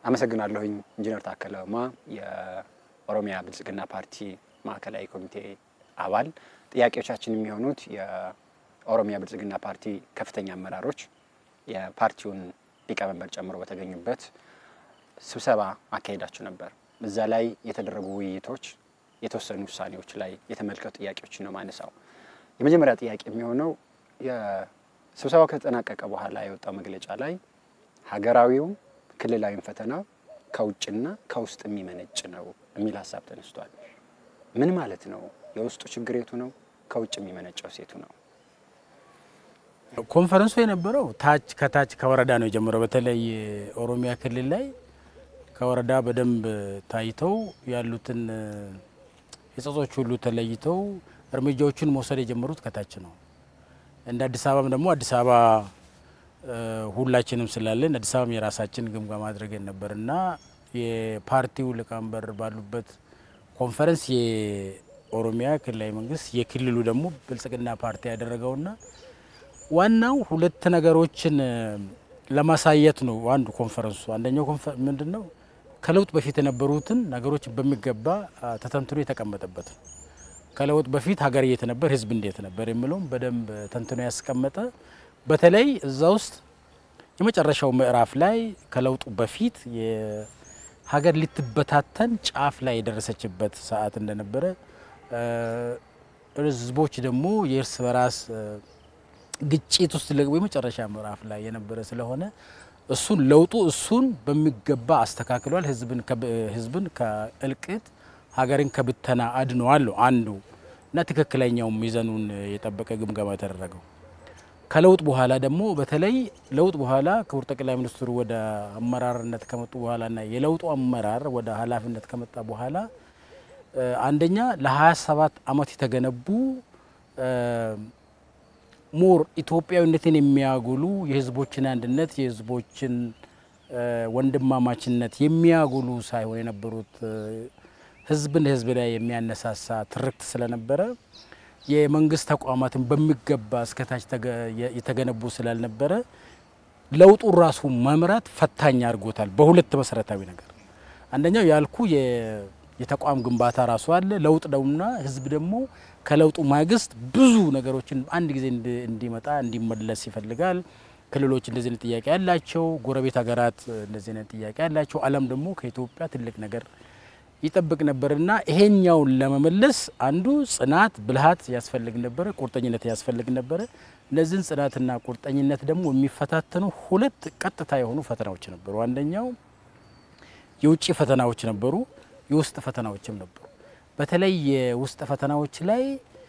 አመሰግናለሁኝ ኢንጂነር ታከለ ኡማ የኦሮሚያ ብልጽግና ፓርቲ ማዕከላዊ ኮሚቴ አባል። ጥያቄዎቻችን የሚሆኑት የኦሮሚያ ብልጽግና ፓርቲ ከፍተኛ አመራሮች የፓርቲውን ሊቀመንበር ጨምሮ በተገኙበት ስብሰባ አካሄዳችሁ ነበር። እዛ ላይ የተደረጉ ውይይቶች፣ የተወሰኑ ውሳኔዎች ላይ የተመልከቱ ጥያቄዎችን ነው ማነሳው። የመጀመሪያ ጥያቄ የሚሆነው የስብሰባው ከተጠናቀቀ በኋላ የወጣው መግለጫ ላይ ሀገራዊውም ክልላዊም ፈተና ከውጭና ከውስጥ የሚመነጭ ነው የሚል ሀሳብ ተነስቷል። ምን ማለት ነው? የውስጡ ችግር የቱ ነው? ከውጭ የሚመነጨው ሴቱ ነው? ኮንፈረንሱ የነበረው ታች ከታች ከወረዳ ነው የጀመረው። በተለይ ኦሮሚያ ክልል ላይ ከወረዳ በደንብ ታይተው ያሉትን የጸጾች ሁሉ ተለይተው እርምጃዎቹን መውሰድ የጀመሩት ከታች ነው። እንደ አዲስ አበባም ደግሞ አዲስ አበባ ሁላችንም ስላለን አዲስ አበባም የራሳችን ግምገማ አድርገን ነበር እና የፓርቲው ሊቀመንበር ባሉበት ኮንፈረንስ የኦሮሚያ ክልላዊ መንግስት የክልሉ ደግሞ ብልጽግና ፓርቲ ያደረገውና ዋናው ሁለት ነገሮችን ለማሳየት ነው። አንዱ ኮንፈረንሱ አንደኛው ምንድን ነው ከለውጥ በፊት የነበሩትን ነገሮች በሚገባ ተተንትኖ የተቀመጠበት ነው። ከለውጥ በፊት ሀገር የት ነበር፣ ህዝብ እንዴት ነበር የሚለውም በደንብ ተንትኖ ያስቀመጠ በተለይ እዛ ውስጥ የመጨረሻው ምዕራፍ ላይ ከለውጡ በፊት ሀገር ልትበታተን ጫፍ ላይ የደረሰችበት ሰዓት እንደነበረ ህዝቦች ደግሞ የእርስ በራስ ግጭት ውስጥ ለግቦ የመጨረሻ ምዕራፍ ላይ የነበረ ስለሆነ እሱን ለውጡ እሱን በሚገባ አስተካክሏል። ህዝብን ከእልቅት ሀገርን ከብተና አድነዋል አንዱ እና ትክክለኛው ሚዛኑን የጠበቀ ግምገማ የተደረገው ከለውጥ በኋላ ደግሞ በተለይ ለውጥ በኋላ ክቡር ጠቅላይ ሚኒስትሩ ወደ አመራርነት ከመጡ በኋላና የለውጡ አመራር ወደ ኃላፊነት ከመጣ በኋላ አንደኛ ለ27 ዓመት የተገነቡ ሞር ኢትዮጵያዊነትን የሚያጎሉ የህዝቦችን አንድነት የህዝቦችን ወንድማማችነት የሚያጎሉ ሳይሆን የነበሩት ህዝብን ህዝብ ላይ የሚያነሳሳ ትርክት ስለነበረ የመንግስት ተቋማትን በሚገባ እስከታች የተገነቡ ስላልነበረ ለውጡን ራሱ መምራት ፈታኝ አድርጎታል። በሁለት መሰረታዊ ነገር አንደኛው ያልኩ የተቋም ግንባታ ራሱ አለ። ለውጥ ነውና ህዝብ ደግሞ ከለውጡ ማግስት ብዙ ነገሮችን አንድ ጊዜ እንዲመጣ እንዲመለስ ይፈልጋል። ክልሎች እንደዚህ አይነት ጥያቄ ያላቸው፣ ጎረቤት ሀገራት እንደዚህ አይነት ጥያቄ ያላቸው፣ ዓለም ደግሞ ከኢትዮጵያ ትልቅ ነገር ይጠብቅ ነበርና ይሄኛውን ለመመለስ አንዱ ጽናት፣ ብልሃት ያስፈልግ ነበረ፣ ቁርጠኝነት ያስፈልግ ነበረ። እነዚህን ጽናትና ቁርጠኝነት ደግሞ የሚፈታተኑ ሁለት ቀጥታ የሆኑ ፈተናዎች ነበሩ። አንደኛው የውጭ ፈተናዎች ነበሩ፣ የውስጥ ፈተናዎችም ነበሩ። በተለይ የውስጥ ፈተናዎች ላይ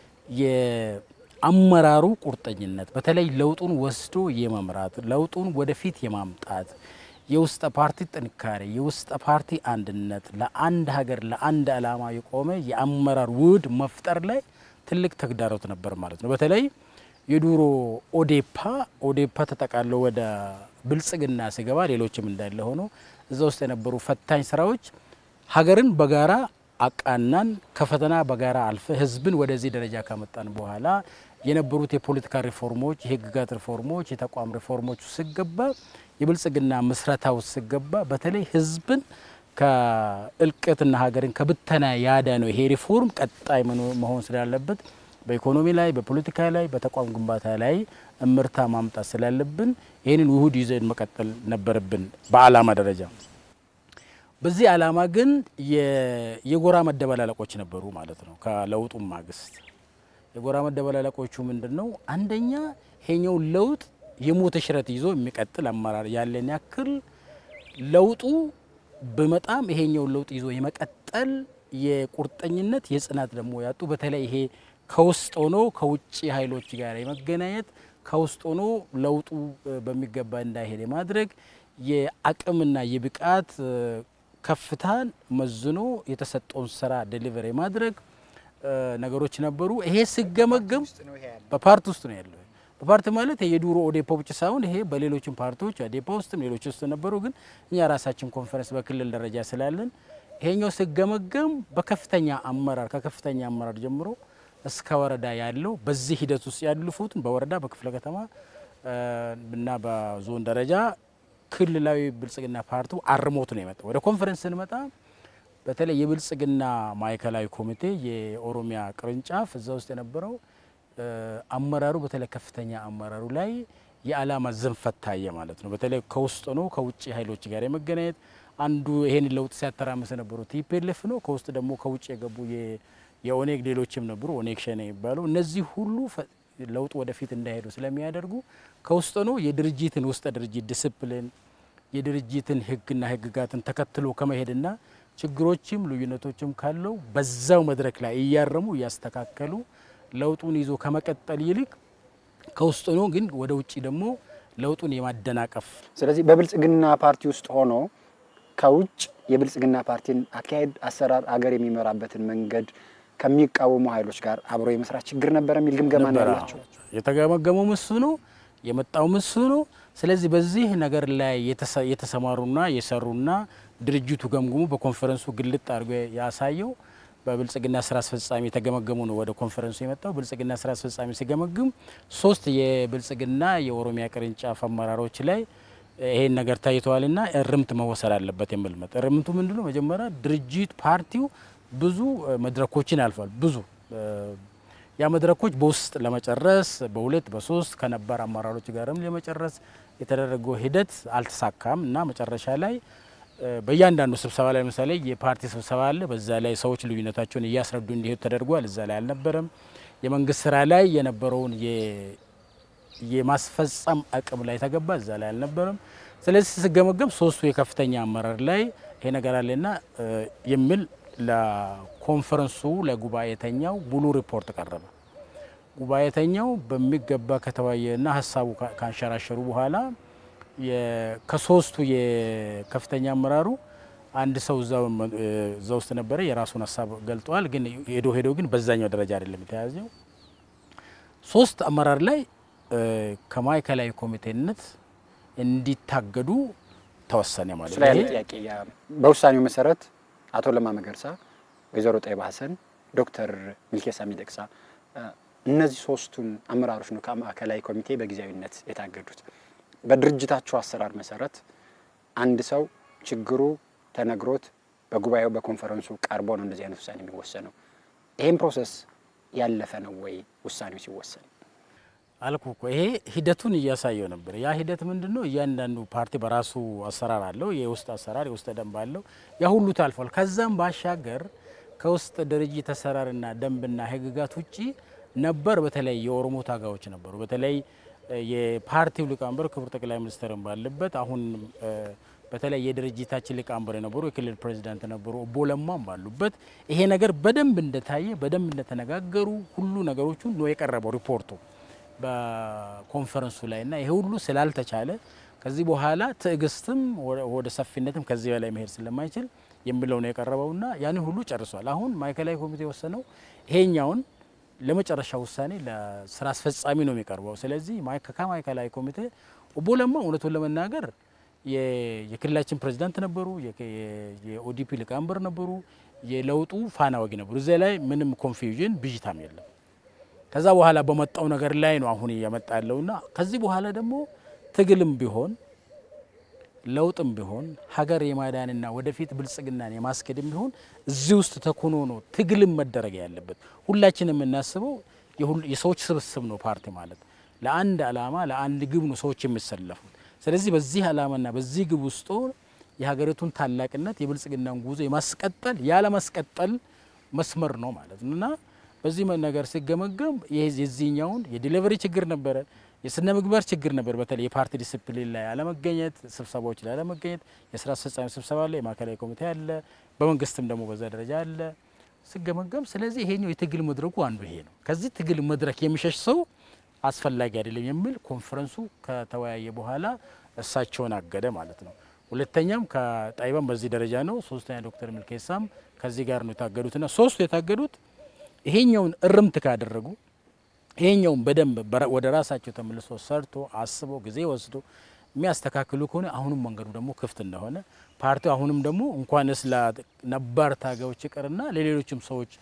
የአመራሩ ቁርጠኝነት በተለይ ለውጡን ወስዶ የመምራት ለውጡን ወደፊት የማምጣት የውስጥ ፓርቲ ጥንካሬ፣ የውስጥ ፓርቲ አንድነት፣ ለአንድ ሀገር ለአንድ ዓላማ የቆመ የአመራር ውህድ መፍጠር ላይ ትልቅ ተግዳሮት ነበር ማለት ነው። በተለይ የዱሮ ኦዴፓ ኦዴፓ ተጠቃሎ ወደ ብልጽግና ሲገባ ሌሎችም እንዳለ ሆኖ እዛ ውስጥ የነበሩ ፈታኝ ስራዎች ሀገርን በጋራ አቃናን ከፈተና በጋራ አልፈ ህዝብን ወደዚህ ደረጃ ካመጣን በኋላ የነበሩት የፖለቲካ ሪፎርሞች፣ የህግጋት ሪፎርሞች፣ የተቋም ሪፎርሞች ሲገባ የብልጽግና ምስረታው ሲገባ በተለይ ህዝብን ከእልቅትና ሀገርን ከብተና ያዳ ነው። ይሄ ሪፎርም ቀጣይ መሆን ስላለበት በኢኮኖሚ ላይ፣ በፖለቲካ ላይ፣ በተቋም ግንባታ ላይ እምርታ ማምጣት ስላለብን ይህንን ውሁድ ይዘን መቀጠል ነበረብን በአላማ ደረጃ። በዚህ አላማ ግን የጎራ መደበላለቆች ነበሩ ማለት ነው። ከለውጡ ማግስት የጎራ መደበላለቆቹ ምንድን ነው? አንደኛ ይሄኛው ለውጥ የሞተ ሽረት ይዞ የሚቀጥል አመራር ያለን ያክል ለውጡ በመጣም ይሄኛውን ለውጥ ይዞ የመቀጠል የቁርጠኝነት የጽናት ደግሞ ያጡ በተለይ ይሄ ከውስጥ ሆኖ ከውጭ ኃይሎች ጋር የመገናኘት ከውስጥ ሆኖ ለውጡ በሚገባ እንዳይሄድ የማድረግ የአቅምና የብቃት ከፍታን መዝኖ የተሰጠውን ስራ ዴሊቨር የማድረግ ነገሮች ነበሩ። ይሄ ሲገመገም በፓርቲ ውስጥ ነው ያለው። በፓርቲ ማለት የዱሮ ኦዴፓ ብቻ ሳይሆን ይሄ በሌሎችም ፓርቲዎች አዴፓ ውስጥም ሌሎች ውስጥ ነበሩ። ግን እኛ ራሳችን ኮንፈረንስ በክልል ደረጃ ስላለን ይሄኛው ሲገመገም በከፍተኛ አመራር ከከፍተኛ አመራር ጀምሮ እስከ ወረዳ ያለው በዚህ ሂደት ውስጥ ያሉፉትን በወረዳ በክፍለ ከተማ እና በዞን ደረጃ ክልላዊ ብልጽግና ፓርቲው አርሞት ነው የመጣው። ወደ ኮንፈረንስ ስንመጣ በተለይ የብልጽግና ማዕከላዊ ኮሚቴ የኦሮሚያ ቅርንጫፍ እዛ ውስጥ የነበረው አመራሩ በተለይ ከፍተኛ አመራሩ ላይ የዓላማ ዝንፈት ታየ ማለት ነው። በተለይ ከውስጥ ነው ከውጭ ኃይሎች ጋር የመገናኘት አንዱ ይሄን ለውጥ ሲያተራምስ የነበረው ቲፒኤልኤፍ ነው። ከውስጥ ደግሞ ከውጭ የገቡ የኦኔግ ሌሎችም ነበሩ፣ ኦኔግ ሸኔ የሚባለው እነዚህ ሁሉ ለውጥ ወደፊት እንዳይሄዱ ስለሚያደርጉ ከውስጥ ነው የድርጅትን ውስጥ ድርጅት ዲስፕሊን የድርጅትን ሕግና ሕግጋትን ተከትሎ ከመሄድና ችግሮችም ልዩነቶችም ካለው በዛው መድረክ ላይ እያረሙ እያስተካከሉ ለውጡን ይዞ ከመቀጠል ይልቅ ከውስጥ ነው ግን ወደ ውጭ ደግሞ ለውጡን የማደናቀፍ ስለዚህ በብልጽግና ፓርቲ ውስጥ ሆኖ ከውጭ የብልጽግና ፓርቲን አካሄድ፣ አሰራር፣ አገር የሚመራበትን መንገድ ከሚቃወሙ ኃይሎች ጋር አብሮ የመስራት ችግር ነበረ የሚል ግምገማ ነው ያላቸው። የተገመገመው ምስ ነው የመጣው ምስ ነው። ስለዚህ በዚህ ነገር ላይ የተሰማሩና የሰሩና ድርጅቱ ገምግሙ በኮንፈረንሱ ግልጥ አድርጎ ያሳየው በብልጽግና ስራ አስፈጻሚ የተገመገሙ ነው። ወደ ኮንፈረንሱ የመጣው ብልጽግና ስራ አስፈጻሚ ሲገመግም ሶስት የብልጽግና የኦሮሚያ ቅርንጫፍ አመራሮች ላይ ይሄን ነገር ታይተዋልና እርምት መወሰድ አለበት የሚል መጥ እርምቱ ምንድነው? መጀመሪያ ድርጅት ፓርቲው ብዙ መድረኮችን አልፏል። ብዙ ያ መድረኮች በውስጥ ለመጨረስ በሁለት በሶስት ከነባር አመራሮች ጋርም ለመጨረስ የተደረገው ሂደት አልተሳካም እና መጨረሻ ላይ በእያንዳንዱ ስብሰባ ላይ ለምሳሌ የፓርቲ ስብሰባ አለ። በዛ ላይ ሰዎች ልዩነታቸውን እያስረዱ እንዲሄዱ ተደርጓል። እዛ ላይ አልነበረም። የመንግስት ስራ ላይ የነበረውን የማስፈጸም አቅም ላይ ተገባ። እዛ ላይ አልነበረም። ስለዚህ ስገመገም ሶስቱ የከፍተኛ አመራር ላይ ይሄ ነገር አለና የሚል ለኮንፈረንሱ ለጉባኤተኛው ሙሉ ሪፖርት ቀረበ። ጉባኤተኛው በሚገባ ከተወያየና ሀሳቡ ካንሸራሸሩ በኋላ ከሶስቱ የከፍተኛ አመራሩ አንድ ሰው እዛ ውስጥ ነበረ፣ የራሱን ሀሳብ ገልጠዋል። ግን ሄዶ ሄዶ ግን በዛኛው ደረጃ አይደለም የተያዘው። ሶስት አመራር ላይ ከማዕከላዊ ኮሚቴነት እንዲታገዱ ተወሰነ ማለት ስለ ያለ ጥያቄ በውሳኔው መሰረት አቶ ለማ መገርሳ፣ ወይዘሮ ጠይባ ሀሰን፣ ዶክተር ሚልኬሳ ሚደቅሳ እነዚህ ሶስቱን አመራሮች ነው ከማዕከላዊ ኮሚቴ በጊዜያዊነት የታገዱት። በድርጅታቸው አሰራር መሰረት አንድ ሰው ችግሩ ተነግሮት በጉባኤው በኮንፈረንሱ ቀርቦ ነው እንደዚህ አይነት ውሳኔ የሚወሰነው። ይህም ፕሮሰስ ያለፈ ነው ወይ ውሳኔው ሲወሰን? አልኩ እኮ ይሄ ሂደቱን እያሳየው ነበር። ያ ሂደት ምንድን ነው? እያንዳንዱ ፓርቲ በራሱ አሰራር አለው፣ የውስጥ አሰራር የውስጥ ደንብ አለው። ያ ሁሉ ታልፏል። ከዛም ባሻገር ከውስጥ ድርጅት አሰራርና ደንብና ህግጋት ውጪ ነበር። በተለይ የኦሮሞ ታጋዮች ነበሩ። በተለይ የፓርቲው ሊቀመንበር ክቡር ጠቅላይ ሚኒስትርን ባለበት አሁን በተለይ የድርጅታችን ሊቀመንበር የነበሩ የክልል ፕሬዚዳንት ነበሩ ኦቦ ለማም ባሉበት ይሄ ነገር በደንብ እንደታየ በደንብ እንደተነጋገሩ ሁሉ ነገሮቹ ነው የቀረበው ሪፖርቱ በኮንፈረንሱ ላይ እና ይሄ ሁሉ ስላልተቻለ ከዚህ በኋላ ትዕግስትም ወደ ሰፊነትም ከዚህ በላይ መሄድ ስለማይችል የሚለው ነው የቀረበውና ያንን ሁሉ ጨርሷል። አሁን ማዕከላዊ ኮሚቴ የወሰነው ይሄኛውን ለመጨረሻ ውሳኔ ለስራ አስፈጻሚ ነው የሚቀርበው። ስለዚህ ከማዕከላዊ ኮሚቴ ኦቦ ለማ እውነቱን ለመናገር የክልላችን ፕሬዚዳንት ነበሩ፣ የኦዲፒ ሊቀመንበር ነበሩ፣ የለውጡ ፋና ወጊ ነበሩ። እዚያ ላይ ምንም ኮንፊውዥን ብዥታም የለም። ከዛ በኋላ በመጣው ነገር ላይ ነው አሁን እያመጣ ያለውና ከዚህ በኋላ ደግሞ ትግልም ቢሆን ለውጥም ቢሆን ሀገር የማዳንና ወደፊት ብልጽግናን የማስኬድም ቢሆን እዚህ ውስጥ ተኮኖ ነው ትግልም መደረግ ያለበት። ሁላችንም የምናስበው የሰዎች ስብስብ ነው ፓርቲ ማለት ለአንድ ዓላማ ለአንድ ግብ ነው ሰዎች የሚሰለፉት። ስለዚህ በዚህ ዓላማና በዚህ ግብ ውስጥ የሀገሪቱን ታላቅነት የብልጽግናን ጉዞ የማስቀጠል ያለማስቀጠል መስመር ነው ማለት ነው እና በዚህ ነገር ሲገመገም የዚህኛውን የዲሊቨሪ ችግር ነበረ፣ የስነ ምግባር ችግር ነበር። በተለይ የፓርቲ ዲስፕሊን ላይ አለመገኘት፣ ስብሰባዎች ላይ አለመገኘት፣ የስራ አስፈጻሚ ስብሰባ አለ፣ የማዕከላዊ ኮሚቴ አለ፣ በመንግስትም ደግሞ በዛ ደረጃ አለ ሲገመገም። ስለዚህ ይሄኛው የትግል መድረኩ አንዱ ይሄ ነው። ከዚህ ትግል መድረክ የሚሸሽ ሰው አስፈላጊ አይደለም የሚል ኮንፈረንሱ ከተወያየ በኋላ እሳቸውን አገደ ማለት ነው። ሁለተኛም ከጣይባን በዚህ ደረጃ ነው። ሶስተኛ ዶክተር ሚልኬሳም ከዚህ ጋር ነው የታገዱትና ሶስቱ የታገዱት ይሄኛውን እርምት ካደረጉ ይሄኛውን በደንብ ወደ ራሳቸው ተመልሶ ሰርቶ አስቦ ጊዜ ወስዶ የሚያስተካክሉ ከሆነ አሁንም መንገዱ ደግሞ ክፍት እንደሆነ ፓርቲው አሁንም ደግሞ እንኳንስ ለነባር ታጋዮች ይቅርና ለሌሎችም ሰዎች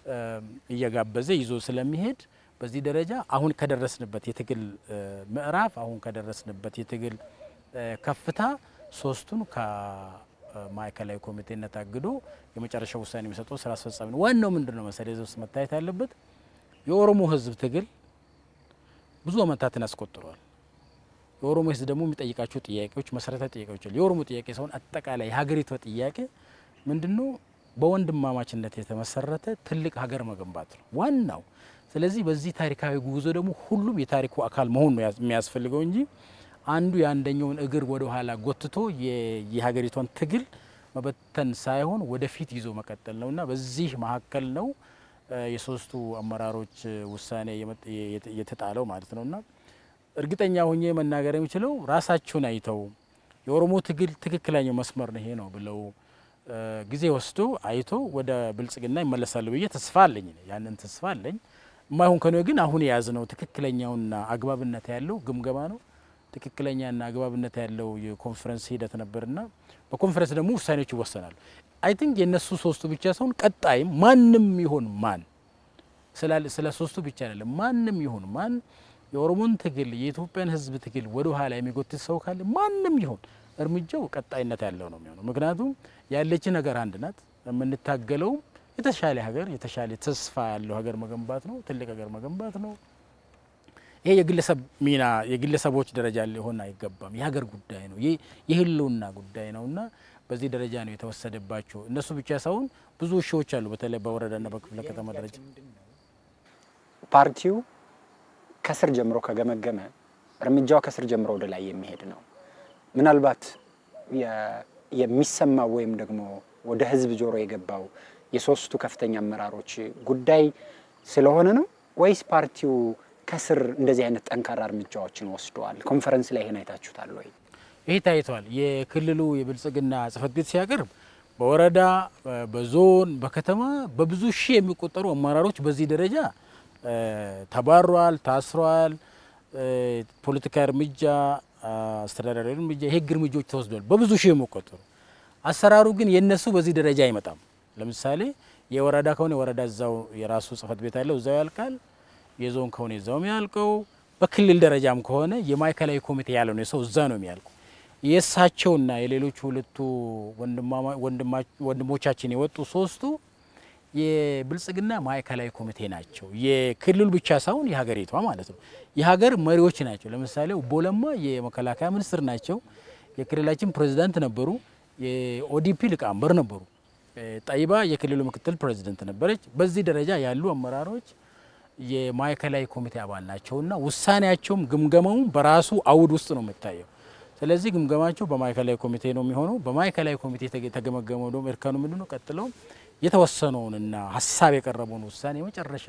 እየጋበዘ ይዞ ስለሚሄድ በዚህ ደረጃ አሁን ከደረስንበት የትግል ምዕራፍ አሁን ከደረስንበት የትግል ከፍታ ሶስቱን ከማዕከላዊ ኮሚቴነት አግዶ የመጨረሻው ውሳኔ የሚሰጠው ስራ አስፈጻሚ ነው። ዋናው ምንድን ነው መሰለህ እዚህ ውስጥ መታየት ያለበት የኦሮሞ ህዝብ ትግል ብዙ አመታትን አስቆጥሯል። የኦሮሞ ህዝብ ደግሞ የሚጠይቃቸው ጥያቄዎች መሰረታዊ ጥያቄዎች አሉ። የኦሮሞ ጥያቄ ሳይሆን አጠቃላይ የሀገሪቷ ጥያቄ ምንድነው? በወንድማማችነት የተመሰረተ ትልቅ ሀገር መገንባት ነው ዋናው። ስለዚህ በዚህ ታሪካዊ ጉዞ ደግሞ ሁሉም የታሪኩ አካል መሆን ነው የሚያስፈልገው እንጂ አንዱ የአንደኛውን እግር ወደ ኋላ ጎትቶ የሀገሪቷን ትግል መበተን ሳይሆን ወደፊት ይዞ መቀጠል ነው እና በዚህ መካከል ነው የሶስቱ አመራሮች ውሳኔ የተጣለው ማለት ነው እና እርግጠኛ ሆኜ መናገር የሚችለው ራሳቸውን አይተው የኦሮሞ ትግል ትክክለኛው መስመር ነው ይሄ ነው ብለው ጊዜ ወስዶ አይቶ ወደ ብልጽግና ይመለሳሉ ብዬ ተስፋ አለኝ። ያንን ተስፋ አለኝ። የማይሆን ከሆነ ግን አሁን የያዝነው ትክክለኛውና አግባብነት ያለው ግምገማ ነው። ትክክለኛና አግባብነት ያለው የኮንፈረንስ ሂደት ነበርና በኮንፈረንስ ደግሞ ውሳኔዎች ይወሰናሉ። አይ ቲንክ የእነሱ ሶስቱ ብቻ ሳይሆን ቀጣይም ማንም ይሆን ማን ስለ ሶስቱ ብቻ አይደለም፣ ማንም ይሆን ማን የኦሮሞን ትግል የኢትዮጵያን ሕዝብ ትግል ወደ ኋላ የሚጎትት ሰው ካለ ማንም ይሆን እርምጃው ቀጣይነት ያለው ነው የሚሆነው። ምክንያቱም ያለችን ሀገር አንድ ናት። የምንታገለውም የተሻለ ሀገር የተሻለ ተስፋ ያለው ሀገር መገንባት ነው። ትልቅ ሀገር መገንባት ነው። ይሄ የግለሰብ ሚና የግለሰቦች ደረጃ ሊሆን አይገባም። የሀገር ጉዳይ ነው። የህልውና ጉዳይ ነው እና በዚህ ደረጃ ነው የተወሰደባቸው። እነሱ ብቻ ሳይሆን ብዙ ሺዎች አሉ። በተለይ በወረዳና በክፍለ ከተማ ደረጃ ፓርቲው ከስር ጀምሮ ከገመገመ እርምጃው ከስር ጀምሮ ወደ ላይ የሚሄድ ነው። ምናልባት የሚሰማው ወይም ደግሞ ወደ ህዝብ ጆሮ የገባው የሶስቱ ከፍተኛ አመራሮች ጉዳይ ስለሆነ ነው ወይስ ፓርቲው ከስር እንደዚህ አይነት ጠንካራ እርምጃዎችን ወስደዋል? ኮንፈረንስ ላይ ይሄን አይታችሁታል ወይ? ይሄ ታይቷል። የክልሉ የብልጽግና ጽህፈት ቤት ሲያቀርብ በወረዳ በዞን በከተማ በብዙ ሺህ የሚቆጠሩ አመራሮች በዚህ ደረጃ ተባሯል፣ ታስሯል። ፖለቲካ እርምጃ፣ አስተዳደራዊ እርምጃ፣ የህግ እርምጃዎች ተወስዷል በብዙ ሺህ የሚቆጠሩ። አሰራሩ ግን የነሱ በዚህ ደረጃ አይመጣም። ለምሳሌ የወረዳ ከሆነ የወረዳ እዛው የራሱ ጽህፈት ቤት አለው እዛው ያልቃል። የዞን ከሆነ እዛው የሚያልቀው፣ በክልል ደረጃም ከሆነ የማዕከላዊ ኮሚቴ ያለው ነው ሰው እዛ ነው የሚያልቀው። የእሳቸውና የሌሎቹ ሁለቱ ወንድሞቻችን የወጡ ሶስቱ የብልጽግና ማዕከላዊ ኮሚቴ ናቸው። የክልሉ ብቻ ሳይሆን የሀገሪቷ ማለት ነው። የሀገር መሪዎች ናቸው። ለምሳሌ ኦቦ ለማ የመከላከያ ሚኒስትር ናቸው። የክልላችን ፕሬዚዳንት ነበሩ። የኦዲፒ ሊቀመንበር ነበሩ። ጠይባ የክልሉ ምክትል ፕሬዚደንት ነበረች። በዚህ ደረጃ ያሉ አመራሮች የማዕከላዊ ኮሚቴ አባል ናቸውና ውሳኔያቸውም ግምገማውም በራሱ አውድ ውስጥ ነው የሚታየው። ስለዚህ ግምገማቸው በማዕከላዊ ኮሚቴ ነው የሚሆነው። በማዕከላዊ ኮሚቴ የተገመገመው ደግሞ እርከኑ ምንድን ነው? ቀጥለው የተወሰነውንና ሀሳብ የቀረበውን ውሳኔ መጨረሻ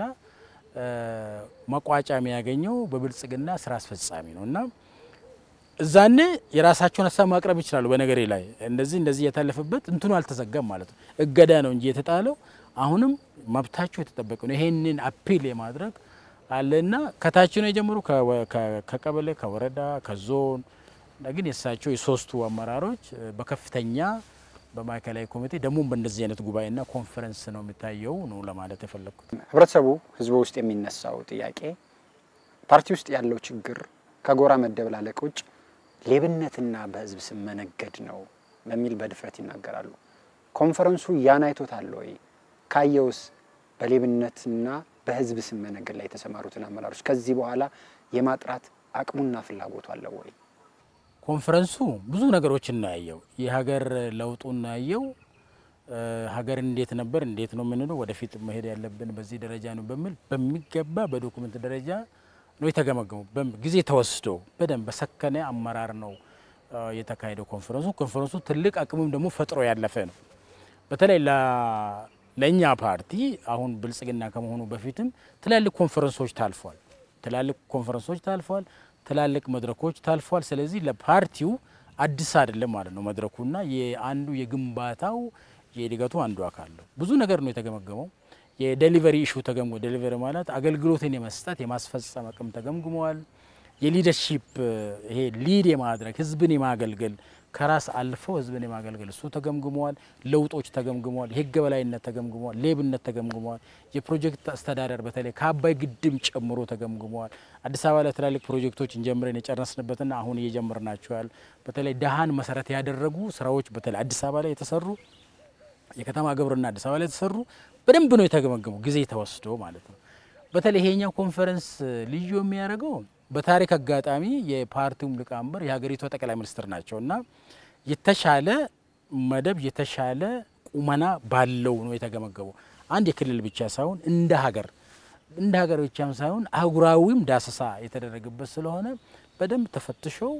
መቋጫ የሚያገኘው በብልጽግና ስራ አስፈጻሚ ነው እና እዛኔ የራሳቸውን ሀሳብ ማቅረብ ይችላሉ። በነገሬ ላይ እንደዚህ እንደዚህ የታለፈበት እንትኑ አልተዘጋም ማለት ነው። እገዳ ነው እንጂ የተጣለው አሁንም መብታቸው የተጠበቀ ነው። ይሄንን አፒል የማድረግ አለና ከታች ነው የጀመሩ ከቀበሌ፣ ከወረዳ፣ ከዞን ግን የእሳቸው የሶስቱ አመራሮች በከፍተኛ በማዕከላዊ ኮሚቴ ደግሞ በእንደዚህ አይነት ጉባኤና ኮንፈረንስ ነው የሚታየው ነው ለማለት የፈለግኩት። ህብረተሰቡ ህዝቡ ውስጥ የሚነሳው ጥያቄ ፓርቲ ውስጥ ያለው ችግር ከጎራ መደበላለቅ ውጭ ሌብነትና በህዝብ ስም መነገድ ነው በሚል በድፍረት ይናገራሉ። ኮንፈረንሱ ያን አይቶታል ወይ? ካየውስ በሌብነትና በህዝብ ስም መነገድ ላይ የተሰማሩትን አመራሮች ከዚህ በኋላ የማጥራት አቅሙና ፍላጎቱ አለው ወይ? ኮንፈረንሱ ብዙ ነገሮችን ነው ያየው። የሀገር ለውጡን ነው ያየው። ሀገር እንዴት ነበር እንዴት ነው የምንለው፣ ወደፊት መሄድ ያለብን በዚህ ደረጃ ነው በሚል በሚገባ በዶኩመንት ደረጃ ነው የተገመገሙ። ጊዜ ተወስዶ በደንብ በሰከነ አመራር ነው የተካሄደው ኮንፈረንሱ። ኮንፈረንሱ ትልቅ አቅምም ደግሞ ፈጥሮ ያለፈ ነው። በተለይ ለእኛ ፓርቲ አሁን ብልጽግና ከመሆኑ በፊትም ትላልቅ ኮንፈረንሶች ታልፏል። ትላልቅ ኮንፈረንሶች ታልፏል። ትላልቅ መድረኮች ታልፏል። ስለዚህ ለፓርቲው አዲስ አይደለም ማለት ነው መድረኩና የአንዱ የግንባታው የእድገቱ አንዱ አካል ነው። ብዙ ነገር ነው የተገመገመው። የዴሊቨሪ ኢሹ ተገምጎ ዴሊቨሪ ማለት አገልግሎትን የመስጠት የማስፈጸም አቅም ተገምግመዋል። የሊደርሺፕ ይሄ ሊድ የማድረግ ህዝብን የማገልገል ከራስ አልፈው ህዝብን የማገልገል እሱ ተገምግመዋል። ለውጦች ተገምግመዋል። የህግ በላይነት ተገምግመዋል። ሌብነት ተገምግመዋል። የፕሮጀክት አስተዳደር በተለይ ከአባይ ግድብ ጨምሮ ተገምግመዋል። አዲስ አበባ ላይ ትላልቅ ፕሮጀክቶችን ጀምረን የጨረስንበትና አሁን እየጀመርናቸው ያሉ በተለይ ደሃን መሰረት ያደረጉ ስራዎች በተለይ አዲስ አበባ ላይ የተሰሩ የከተማ ግብርና አዲስ አበባ ላይ የተሰሩ በደንብ ነው የተገመገሙ ጊዜ ተወስዶ ማለት ነው። በተለይ ይሄኛው ኮንፈረንስ ልዩ የሚያደርገው በታሪክ አጋጣሚ የፓርቲውም ሊቀመንበር የሀገሪቷ ጠቅላይ ሚኒስትር ናቸው እና የተሻለ መደብ የተሻለ ቁመና ባለው ነው የተገመገበው። አንድ የክልል ብቻ ሳይሆን እንደ ሀገር እንደ ሀገር ብቻም ሳይሆን አህጉራዊም ዳሰሳ የተደረገበት ስለሆነ በደንብ ተፈትሸው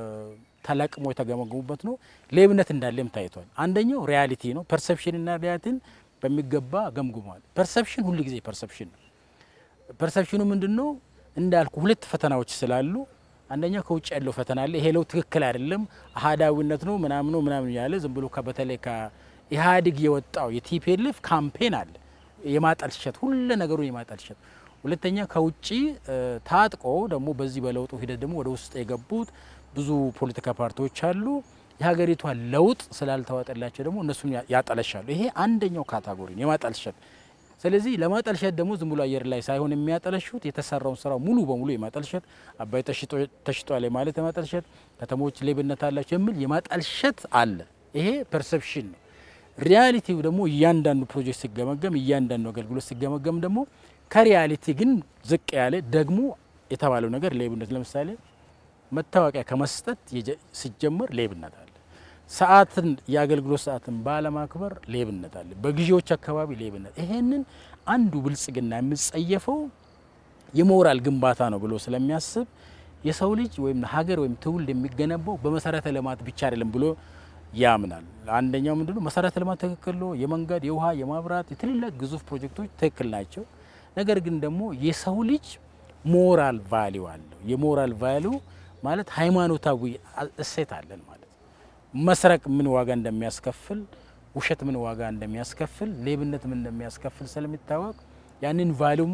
ተለቅሞ የተገመገሙበት ነው። ሌብነት እንዳለም ታይቷል። አንደኛው ሪያሊቲ ነው። ፐርሰፕሽንና ሪያሊቲን በሚገባ ገምግሟል። ፐርሰፕሽን ሁል ጊዜ ፐርሰፕሽን ነው። ፐርሰፕሽኑ ምንድን ነው? እንዳልኩ ሁለት ፈተናዎች ስላሉ አንደኛው ከውጭ ያለው ፈተና አለ። ይሄ ለውጥ ትክክል አይደለም፣ አህዳዊነት ነው ምናምኑ ምናምን ያለ ዝም ብሎ በተለይ ከኢህአዴግ የወጣው የቲፒኤልኤፍ ካምፔን አለ የማጠልሸት ሁሉ ነገሩን የማጠልሸት። ሁለተኛ ከውጭ ታጥቆ ደግሞ በዚህ በለውጡ ሂደት ደግሞ ወደ ውስጥ የገቡት ብዙ ፖለቲካ ፓርቲዎች አሉ። የሀገሪቷ ለውጥ ስላልተዋጠላቸው ደግሞ እነሱን ያጠለሻሉ። ይሄ አንደኛው ካታጎሪ የማጠልሸት ስለዚህ ለማጠልሸት ደግሞ ዝም ብሎ አየር ላይ ሳይሆን የሚያጠለሹት የተሰራውን ስራ ሙሉ በሙሉ የማጠልሸት አባይ ተሽጧል ማለት የማጠልሸት ከተሞች ሌብነት አላቸው የሚል የማጠልሸት አለ። ይሄ ፐርሰፕሽን ነው። ሪያሊቲው ደግሞ እያንዳንዱ ፕሮጀክት ሲገመገም፣ እያንዳንዱ አገልግሎት ሲገመገም ደግሞ ከሪያሊቲ ግን ዝቅ ያለ ደግሞ የተባለው ነገር ሌብነት ለምሳሌ መታወቂያ ከመስጠት ሲጀመር ሌብነት አለ። ሰዓትን የአገልግሎት ሰዓትን ባለማክበር ሌብነት አለ። በግዢዎች አካባቢ ሌብነት። ይሄንን አንዱ ብልጽግና የሚጸየፈው የሞራል ግንባታ ነው ብሎ ስለሚያስብ የሰው ልጅ ወይም ሀገር ወይም ትውልድ የሚገነባው በመሰረተ ልማት ብቻ አይደለም ብሎ ያምናል። አንደኛው ምንድነው መሰረተ ልማት ትክክል ነው። የመንገድ፣ የውሃ፣ የማብራት የትልልቅ ግዙፍ ፕሮጀክቶች ትክክል ናቸው። ነገር ግን ደግሞ የሰው ልጅ ሞራል ቫሊዩ አለው። የሞራል ቫሊዩ ማለት ሃይማኖታዊ እሴት አለን ማለት መስረቅ ምን ዋጋ እንደሚያስከፍል፣ ውሸት ምን ዋጋ እንደሚያስከፍል፣ ሌብነት ምን እንደሚያስከፍል ስለሚታወቅ ያንን ቫሊዩም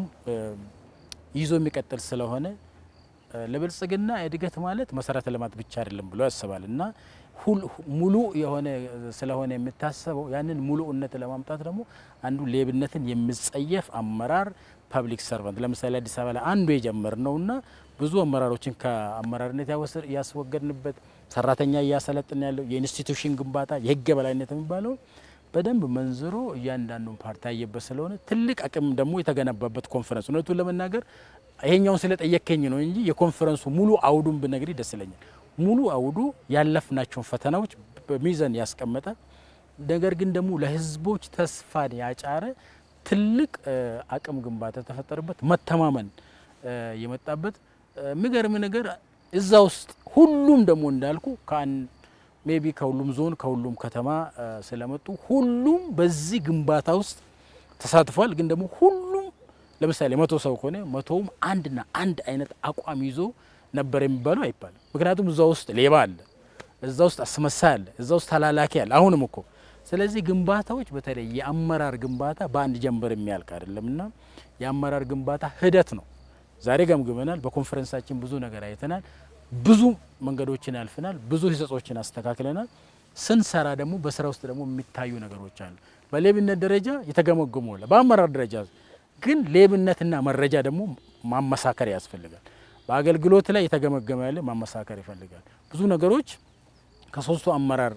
ይዞ የሚቀጥል ስለሆነ ለብልጽግና እድገት ማለት መሰረተ ልማት ብቻ አይደለም ብሎ ያስባል እና ሙሉ የሆነ ስለሆነ የሚታሰበው ያንን ሙሉእነት ለማምጣት ደግሞ አንዱ ሌብነትን የሚጸየፍ አመራር ፐብሊክ ሰርቫንት ለምሳሌ አዲስ አበባ ላይ አንዱ የጀመር ነውና ብዙ አመራሮችን ከአመራርነት ያስወገድንበት ሰራተኛ እያሰለጥን ያለው የኢንስቲቱሽን ግንባታ የህግ በላይነት የሚባለው በደንብ መንዝሮ እያንዳንዱን ፓርቲ ያየበት ስለሆነ ትልቅ አቅም ደግሞ የተገነባበት ኮንፈረንስ እውነቱን ለመናገር ይሄኛውን ስለጠየከኝ ነው እንጂ የኮንፈረንሱ ሙሉ አውዱን ብነግሪ ደስ ይለኛል። ሙሉ አውዱ ያለፍናቸውን ፈተናዎች በሚዛን ያስቀመጠ ነገር ግን ደግሞ ለህዝቦች ተስፋን ያጫረ ትልቅ አቅም ግንባታ የተፈጠረበት መተማመን የመጣበት የሚገርም ነገር እዛ ውስጥ ሁሉም ደግሞ እንዳልኩ ከአንድ ሜቢ ከሁሉም ዞን ከሁሉም ከተማ ስለመጡ ሁሉም በዚህ ግንባታ ውስጥ ተሳትፏል። ግን ደግሞ ሁሉም ለምሳሌ መቶ ሰው ከሆነ መቶውም አንድና አንድ አይነት አቋም ይዞ ነበር የሚባለው አይባልም። ምክንያቱም እዛ ውስጥ ሌባ አለ፣ እዛ ውስጥ አስመሳይ አለ፣ እዛ ውስጥ ተላላኪ አለ። አሁንም እኮ ስለዚህ ግንባታዎች በተለይ የአመራር ግንባታ በአንድ ጀንበር የሚያልቅ አይደለም እና የአመራር ግንባታ ሂደት ነው። ዛሬ ገምግመናል። በኮንፈረንሳችን ብዙ ነገር አይተናል። ብዙ መንገዶችን ያልፍናል። ብዙ ህጸጾችን አስተካክለናል። ስንሰራ ደግሞ በስራ ውስጥ ደግሞ የሚታዩ ነገሮች አሉ። በሌብነት ደረጃ የተገመገሙ አለ። በአመራር ደረጃ ግን ሌብነትና መረጃ ደግሞ ማመሳከር ያስፈልጋል። በአገልግሎት ላይ የተገመገመ ያለ ማመሳከር ይፈልጋል። ብዙ ነገሮች ከሶስቱ አመራር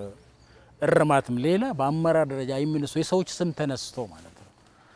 እርማትም ሌላ በአመራር ደረጃ የሚነሱ የሰዎች ስም ተነስቶ ማለት ነው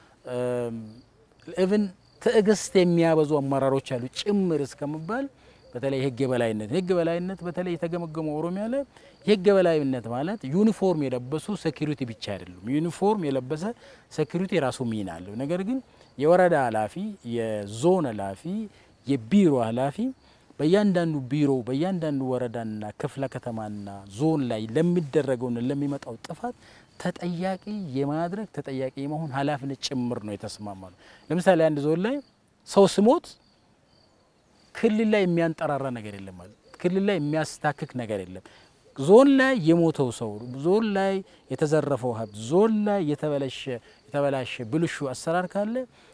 ኢቭን ትዕግስት የሚያበዙ አመራሮች አሉ ጭምር እስከመባል በተለይ የህግ የበላይነት የህግ የበላይነት በተለይ የተገመገመው ኦሮሚያ ላይ የህግ የበላይነት ማለት ዩኒፎርም የለበሱ ሴኩሪቲ ብቻ አይደሉም። ዩኒፎርም የለበሰ ሴኩሪቲ የራሱ ሚና አለው። ነገር ግን የወረዳ ኃላፊ፣ የዞን ኃላፊ፣ የቢሮ ኃላፊ በእያንዳንዱ ቢሮ በእያንዳንዱ ወረዳና ክፍለ ከተማና ዞን ላይ ለሚደረገውና ለሚመጣው ጥፋት ተጠያቂ የማድረግ ተጠያቂ የመሆን ኃላፊነት ጭምር ነው የተስማማ ነው። ለምሳሌ አንድ ዞን ላይ ሰው ስሞት ክልል ላይ የሚያንጠራራ ነገር የለም ማለት ክልል ላይ የሚያስታክክ ነገር የለም። ዞን ላይ የሞተው ሰው፣ ዞን ላይ የተዘረፈው ሀብት፣ ዞን ላይ የተበላሸ የተበላሸ ብልሹ አሰራር ካለ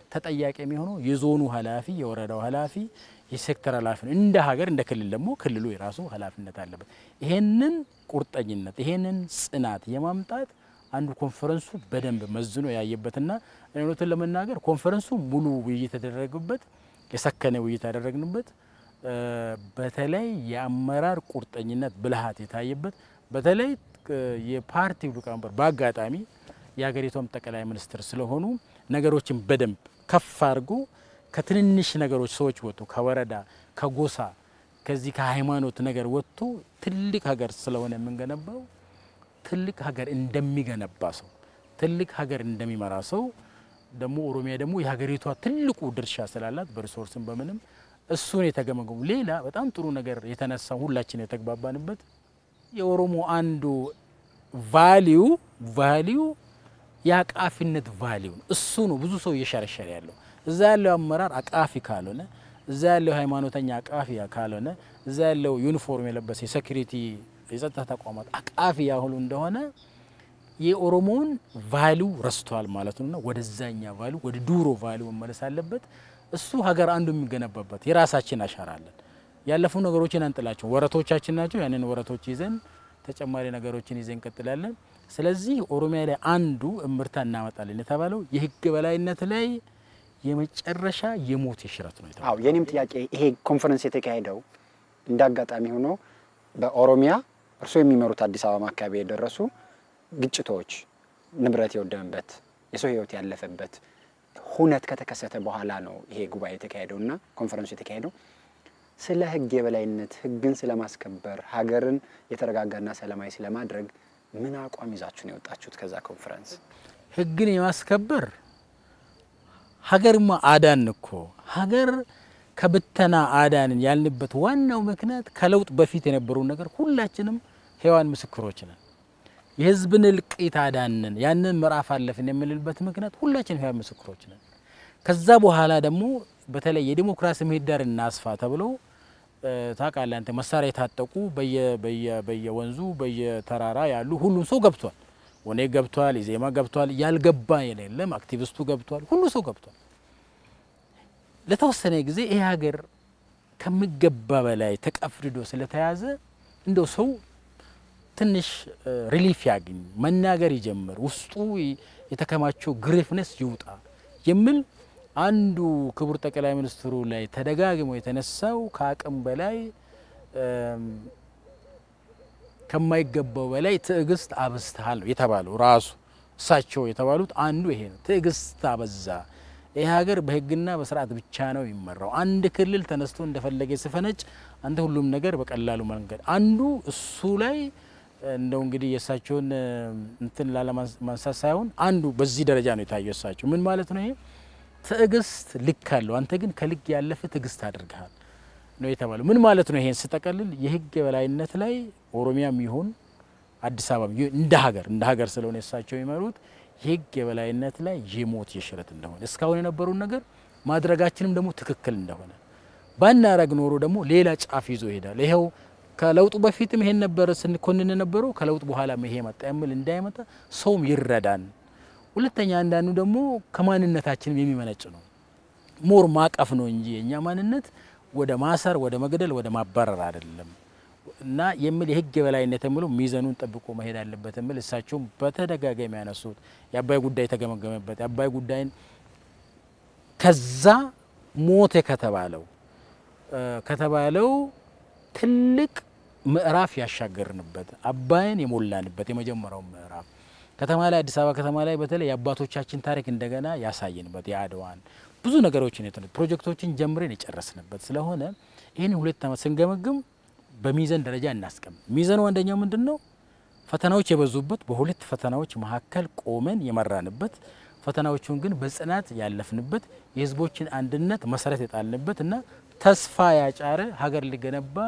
ተጠያቂ የሚሆነው የዞኑ ኃላፊ፣ የወረዳው ኃላፊ፣ የሴክተር ኃላፊ ነው። እንደ ሀገር እንደ ክልል ደግሞ ክልሉ የራሱ ኃላፊነት አለበት። ይሄንን ቁርጠኝነት ይሄንን ጽናት የማምጣት አንዱ ኮንፈረንሱ በደንብ መዝኖ ያየበትና እውነቱን ለመናገር ኮንፈረንሱ ሙሉ ውይይት የተደረገበት የሰከነ ውይይት ያደረግንበት በተለይ የአመራር ቁርጠኝነት ብልሃት የታየበት በተለይ የፓርቲው ሊቀመንበር በአጋጣሚ የሀገሪቷም ጠቅላይ ሚኒስትር ስለሆኑ ነገሮችን በደንብ ከፍ አድርጎ ከትንንሽ ነገሮች ሰዎች ወጥቶ ከወረዳ ከጎሳ ከዚህ ከሃይማኖት ነገር ወጥቶ ትልቅ ሀገር ስለሆነ የምንገነባው ትልቅ ሀገር እንደሚገነባ ሰው ትልቅ ሀገር እንደሚመራ ሰው ደግሞ ኦሮሚያ ደግሞ የሀገሪቷ ትልቁ ድርሻ ስላላት በሪሶርስም በምንም እሱን የተገመገሙ ሌላ በጣም ጥሩ ነገር የተነሳ ሁላችን የተግባባንበት የኦሮሞ አንዱ ቫሊዩ ቫሊዩ የአቃፊነት ቫሊዩ እሱ ነው። ብዙ ሰው እየሸረሸረ ያለው እዛ ያለው አመራር አቃፊ ካልሆነ፣ እዛ ያለው ሃይማኖተኛ አቃፊ ካልሆነ፣ እዛ ያለው ዩኒፎርም የለበሰ የሴኩሪቲ የጸጥታ ተቋማት አቃፊ ያሁሉ እንደሆነ የኦሮሞውን ቫሊዩ ረስቷል ማለት ነውና ወደዛኛ ቫሊዩ ወደ ዱሮ ቫሊዩ መመለስ አለበት። እሱ ሀገር አንዱ የሚገነባበት የራሳችን አሻራ አለን። ያለፉ ነገሮችን አንጥላቸው ወረቶቻችን ናቸው። ያንን ወረቶች ይዘን ተጨማሪ ነገሮችን ይዘን እንቀጥላለን። ስለዚህ ኦሮሚያ ላይ አንዱ እምርታ እናመጣለን የተባለው የህግ በላይነት ላይ የመጨረሻ የሞት የሽረት ነው። አዎ የኔም ጥያቄ ይሄ ኮንፈረንስ የተካሄደው እንደ አጋጣሚ ሆኖ በኦሮሚያ እርስዎ የሚመሩት አዲስ አበባ አካባቢ የደረሱ ግጭቶች፣ ንብረት የወደመበት፣ የሰው ህይወት ያለፈበት ሁነት ከተከሰተ በኋላ ነው ይሄ ጉባኤ የተካሄደው እና ኮንፈረንሱ የተካሄደው ስለ ህግ የበላይነት ህግን ስለማስከበር ሀገርን የተረጋጋና ሰላማዊ ስለማድረግ ምን አቋም ይዛችሁ ነው የወጣችሁት? ከዛ ኮንፈረንስ ህግን የማስከበር ሀገርማ አዳን እኮ ሀገር ከብተና አዳንን ያልንበት ዋናው ምክንያት ከለውጥ በፊት የነበረውን ነገር ሁላችንም ሔዋን ምስክሮች ነን። የህዝብን እልቂት አዳንን ያንን ምዕራፍ አለፍን የምንልበት ምክንያት ሁላችን ሔዋን ምስክሮች ነን። ከዛ በኋላ ደግሞ በተለይ የዲሞክራሲ ምህዳር እናስፋ ተብሎ ታውቃለህ አንተ መሳሪያ የታጠቁ በየወንዙ በየተራራ ያሉ ሁሉም ሰው ገብቷል። ወኔ ገብቷል፣ ኢዜማ ገብቷል፣ ያልገባ የሌለም አክቲቪስቱ ገብቷል፣ ሁሉ ሰው ገብቷል። ለተወሰነ ጊዜ ይሄ ሀገር ከሚገባ በላይ ተቀፍድዶ ስለተያዘ እንደው ሰው ትንሽ ሪሊፍ ያግኝ፣ መናገር ይጀምር፣ ውስጡ የተከማቸው ግሬፍነስ ይውጣ የሚል አንዱ ክቡር ጠቅላይ ሚኒስትሩ ላይ ተደጋግሞ የተነሳው ከአቅም በላይ ከማይገባው በላይ ትዕግስት አብዝተሃል ነው የተባለው። ራሱ እሳቸው የተባሉት አንዱ ይሄ ነው። ትዕግስት አበዛ። ይህ ሀገር በህግና በስርዓት ብቻ ነው የሚመራው። አንድ ክልል ተነስቶ እንደፈለገ ስፈነጭ አንተ ሁሉም ነገር በቀላሉ መንገድ አንዱ እሱ ላይ እንደው እንግዲህ የእሳቸውን እንትን ላለማንሳት ሳይሆን አንዱ በዚህ ደረጃ ነው የታየው። እሳቸው ምን ማለት ነው ይሄ ትዕግስት ልክ አለው፣ አንተ ግን ከልክ ያለፈ ትዕግስት አድርገሃል ነው የተባለው። ምን ማለት ነው? ይሄን ስጠቀልል የህግ የበላይነት ላይ ኦሮሚያም ይሁን አዲስ አበባ እንደ ሀገር እንደ ሀገር ስለሆነ እሳቸው የሚመሩት የህግ የበላይነት ላይ የሞት የሽረት እንደሆነ እስካሁን የነበረውን ነገር ማድረጋችንም ደግሞ ትክክል እንደሆነ ባናረግ ኖሮ ደግሞ ሌላ ጫፍ ይዞ ይሄዳል። ይኸው ከለውጡ በፊትም ይሄን ነበረ ስንኮንን ነበረው ከለውጥ በኋላ ይሄ መጣ የሚል እንዳይመጣ ሰውም ይረዳን። ሁለተኛ አንዳንዱ ደግሞ ከማንነታችንም የሚመነጭ ነው። ሞር ማቀፍ ነው እንጂ የእኛ ማንነት ወደ ማሰር፣ ወደ መግደል፣ ወደ ማባረር አይደለም እና የሚል የህግ የበላይነት የሚለው ሚዛኑን ጠብቆ መሄድ አለበት የሚል እሳቸውም በተደጋጋሚ ያነሱት የአባይ ጉዳይ የተገመገመበት የአባይ ጉዳይን ከዛ ሞተ ከተባለው ከተባለው ትልቅ ምዕራፍ ያሻገርንበት አባይን የሞላንበት የመጀመሪያው ምዕራፍ ከተማ ላይ አዲስ አበባ ከተማ ላይ በተለይ የአባቶቻችን ታሪክ እንደገና ያሳየንበት የአድዋን ብዙ ነገሮችን የተ ፕሮጀክቶችን ጀምረን የጨረስንበት ስለሆነ ይህን ሁለት ዓመት ስንገመግም በሚዘን ደረጃ እናስቀምጥ። ሚዘኑ አንደኛው ምንድን ነው? ፈተናዎች የበዙበት በሁለት ፈተናዎች መካከል ቆመን የመራንበት ፈተናዎቹን ግን በጽናት ያለፍንበት የህዝቦችን አንድነት መሰረት የጣልንበት እና ተስፋ ያጫረ ሀገር ሊገነባ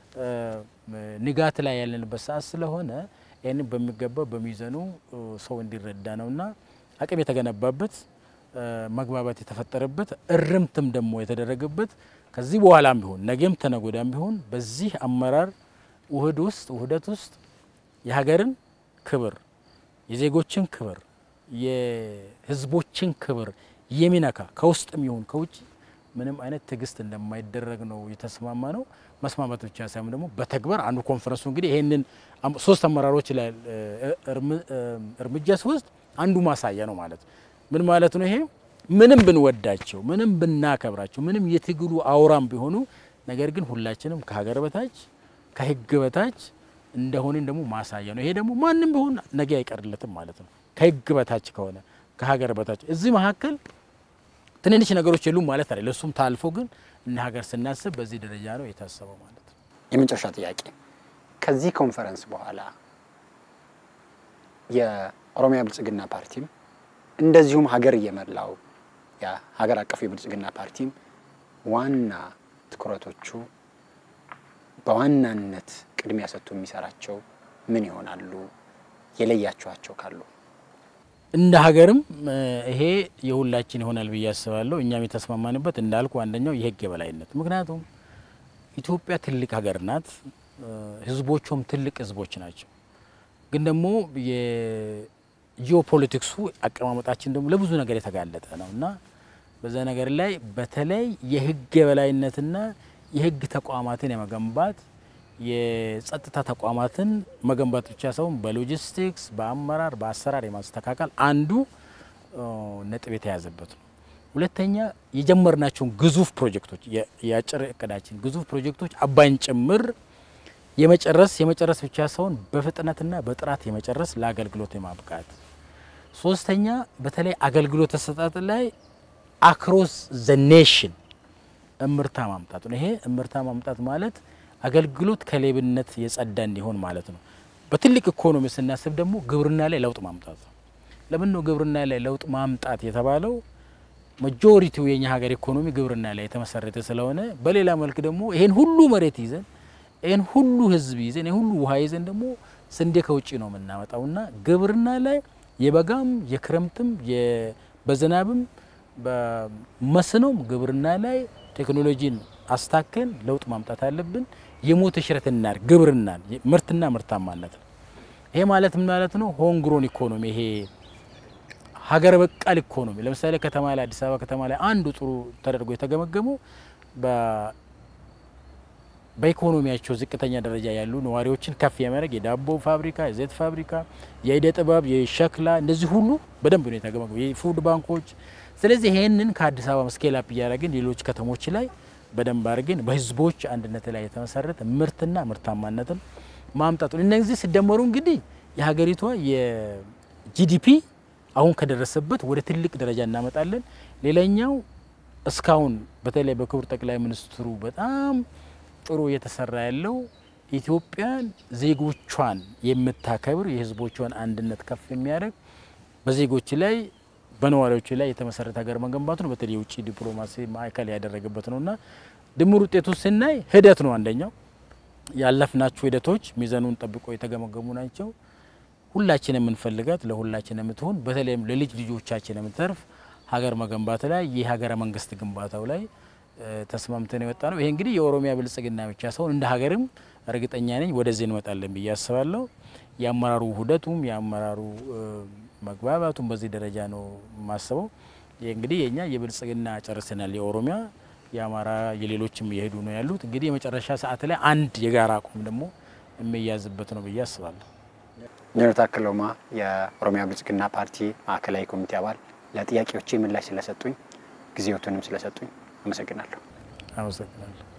ንጋት ላይ ያለንበት ሰዓት ስለሆነ ይህንን በሚገባ በሚዘኑ ሰው እንዲረዳ ነውና አቅም የተገነባበት መግባባት የተፈጠረበት እርምትም ደግሞ የተደረገበት ከዚህ በኋላም ቢሆን ነገም ተነጎዳም ቢሆን በዚህ አመራር ውህድ ውስጥ ውህደት ውስጥ የሀገርን ክብር፣ የዜጎችን ክብር፣ የህዝቦችን ክብር የሚነካ ከውስጥም ይሁን ከውጭ ምንም አይነት ትዕግስት እንደማይደረግ ነው የተስማማ ነው። መስማማት ብቻ ሳይሆን ደግሞ በተግባር አንዱ ኮንፈረንሱ እንግዲህ ይህንን ሶስት አመራሮች ላይ እርምጃ ሲወስድ አንዱ ማሳያ ነው ማለት ምን ማለት ነው? ይሄ ምንም ብንወዳቸው፣ ምንም ብናከብራቸው፣ ምንም የትግሉ አውራም ቢሆኑ ነገር ግን ሁላችንም ከሀገር በታች ከህግ በታች እንደሆንን ደግሞ ማሳያ ነው። ይሄ ደግሞ ማንም ቢሆን ነገ አይቀርለትም ማለት ነው። ከህግ በታች ከሆነ ከሀገር በታች እዚህ መካከል ትንንሽ ነገሮች የሉም ማለት አይደለም። ለሱም ታልፎ ግን እነ ሀገር ስናስብ በዚህ ደረጃ ነው የታሰበው ማለት ነው። የመጨረሻ ጥያቄ ከዚህ ኮንፈረንስ በኋላ የኦሮሚያ ብልጽግና ፓርቲም እንደዚሁም ሀገር እየመላው የሀገር አቀፉ የብልጽግና ፓርቲም ዋና ትኩረቶቹ በዋናነት ቅድሚያ ሰጥቶ የሚሰራቸው ምን ይሆናሉ? የለያችኋቸው ካሉ እንደ ሀገርም ይሄ የሁላችን ይሆናል ብዬ አስባለሁ። እኛም የተስማማንበት እንዳልኩ አንደኛው የህግ የበላይነት፣ ምክንያቱም ኢትዮጵያ ትልቅ ሀገር ናት፣ ህዝቦቿም ትልቅ ህዝቦች ናቸው። ግን ደግሞ የጂኦፖለቲክሱ አቀማመጣችን ደግሞ ለብዙ ነገር የተጋለጠ ነው እና በዛ ነገር ላይ በተለይ የህግ የበላይነትና የህግ ተቋማትን የመገንባት የጸጥታ ተቋማትን መገንባት ብቻ ሳይሆን በሎጂስቲክስ፣ በአመራር፣ በአሰራር የማስተካከል አንዱ ነጥብ የተያዘበት ነው። ሁለተኛ የጀመርናቸውን ግዙፍ ፕሮጀክቶች የአጭር እቅዳችን ግዙፍ ፕሮጀክቶች አባይን ጭምር የመጨረስ የመጨረስ ብቻ ሳይሆን በፍጥነትና በጥራት የመጨረስ ለአገልግሎት የማብቃት ሶስተኛ በተለይ አገልግሎት አሰጣጥ ላይ አክሮስ ዘ ኔሽን እምርታ ማምጣት ነው። ይሄ እምርታ ማምጣት ማለት አገልግሎት ከሌብነት የጸዳ እንዲሆን ማለት ነው። በትልቅ ኢኮኖሚ ስናስብ ደግሞ ግብርና ላይ ለውጥ ማምጣት ነው። ለምን ነው ግብርና ላይ ለውጥ ማምጣት የተባለው? ማጆሪቲው የኛ ሀገር ኢኮኖሚ ግብርና ላይ የተመሰረተ ስለሆነ፣ በሌላ መልክ ደግሞ ይሄን ሁሉ መሬት ይዘን ይህን ሁሉ ህዝብ ይዘን ይህን ሁሉ ውሃ ይዘን ደግሞ ስንዴ ከውጭ ነው የምናመጣውና ግብርና ላይ የበጋም የክረምትም በዝናብም በመስኖም ግብርና ላይ ቴክኖሎጂን አስታከን ለውጥ ማምጣት አለብን። የሞት ሽረት እናድርግ ግብርናን ምርትና ምርታማነት ነው። ይሄ ማለት ምን ማለት ነው? ሆንግሮን ኢኮኖሚ ይሄ ሀገር በቃል ኢኮኖሚ ለምሳሌ ከተማ ላይ አዲስ አበባ ከተማ ላይ አንዱ ጥሩ ተደርጎ የተገመገመው በኢኮኖሚያቸው ዝቅተኛ ደረጃ ያሉ ነዋሪዎችን ከፍ የማድረግ የዳቦ ፋብሪካ፣ የዘይት ፋብሪካ፣ የእደ ጥበብ፣ የሸክላ እንደዚህ ሁሉ በደንብ ነው የተገመገሙ የፉድ ባንኮች። ስለዚህ ይሄንን ከአዲስ አበባ ስኬል አፕ እያደረግን ሌሎች ከተሞች ላይ በደንብ አድርገን በህዝቦች አንድነት ላይ የተመሰረተ ምርትና ምርታማነትን ማምጣቱ እነዚህ ሲደመሩ እንግዲህ የሀገሪቷ የጂዲፒ አሁን ከደረሰበት ወደ ትልቅ ደረጃ እናመጣለን። ሌላኛው እስካሁን በተለይ በክቡር ጠቅላይ ሚኒስትሩ በጣም ጥሩ እየተሰራ ያለው ኢትዮጵያን ዜጎቿን የምታከብር የህዝቦቿን አንድነት ከፍ የሚያደርግ በዜጎች ላይ በነዋሪዎች ላይ የተመሰረተ ሀገር መገንባቱ ነው። በተለይ የውጭ ዲፕሎማሲ ማዕከል ያደረገበት ነውና ድምር ውጤቱ ስናይ ሂደት ነው። አንደኛው ያለፍናቸው ሂደቶች ሚዛኑን ጠብቆ የተገመገሙ ናቸው። ሁላችን የምንፈልጋት ለሁላችን የምትሆን በተለይም ለልጅ ልጆቻችን የምትተርፍ ሀገር መገንባት ላይ የሀገረ መንግስት ግንባታው ላይ ተስማምተን የወጣ ነው። ይሄ እንግዲህ የኦሮሚያ ብልጽግና ብቻ ሳይሆን እንደ ሀገርም እርግጠኛ ነኝ ወደዚህ እንመጣለን ብዬ አስባለሁ። የአመራሩ ውህደቱም የአመራሩ መግባባቱም በዚህ ደረጃ ነው የማስበው። ይህ እንግዲህ የኛ የብልጽግና ጨርሰናል። የኦሮሚያ የአማራ የሌሎችም እየሄዱ ነው ያሉት። እንግዲህ የመጨረሻ ሰዓት ላይ አንድ የጋራ አቋም ደግሞ የሚያዝበት ነው ብዬ አስባለሁ። ጀነራል ታከለ ኡማ የኦሮሚያ ብልጽግና ፓርቲ ማዕከላዊ ኮሚቴ አባል ለጥያቄዎቼ ምላሽ ስለሰጡኝ ጊዜዎትንም ስለሰጡኝ አመሰግናለሁ። አመሰግናለሁ።